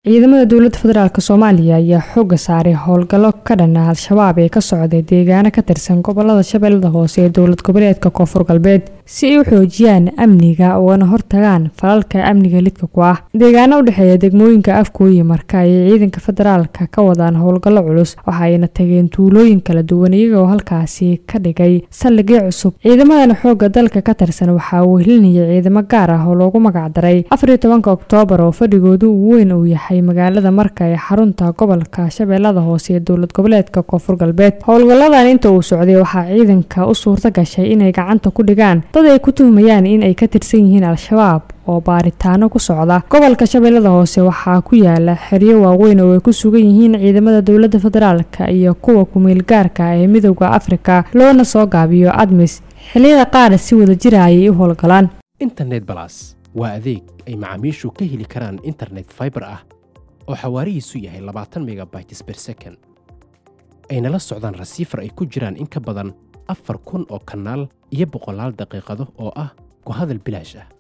ciidamada dowladda federaalk soomaaliya ayaa xooga saaray howlgallo ka dhana al-shabaab ee ka socday deegaano ka tirsan gobolada shabeellada hoose ee dowlad goboleedka koonfur galbeed si ay u xoojiyaan amniga ugana hortagaan falalka amniga lidka ku ah deegaano u dhexeeya degmooyinka afkooyi marka ayay ciidanka federaalka ka wadaan howlgallo culus waxa ayna tageen tuulooyin kala duwan iyagoo halkaasi ka dhigay saldhigyo cusub ciidamadan xooga dalka ka tirsan waxaa wehelinaya ciidamo gaar ah oo loogu magacdaray afariyo tobanka oktoobar oo fadhigoodu ugu weyn uu yahay magaalada marka ee xarunta gobolka shabeellada hoose ee dowlad goboleedka koonfur galbeed howlgalladan inta uu socday waxaa ciidanka u suurta gashay inay gacanta ku dhigaan dad ay ku tuhmayaan in ay ka tirsan yihiin al-shabaab oo baaritaano ku socda gobolka shabeellada hoose waxaa ku yaala xeryo waaweyn oo ay ku sugan yihiin ciidamada dowladda federaalka iyo kuwa kumeel gaarka ee midowda afrika loona soo gaabiyo admis xilliyada qaar si wada jira ayay u howlgalaan internet balas waa adeeg ay macaamiishu ka heli karaan internet faibar ah oo xawaarihiisu yahay labaatan megabytes ber second ayna la socdaan rasiifar ay ku jiraan in ka badan afar kun oo kanaal iyo boqolaal daqiiqado oo ah ku hadal bilaash ah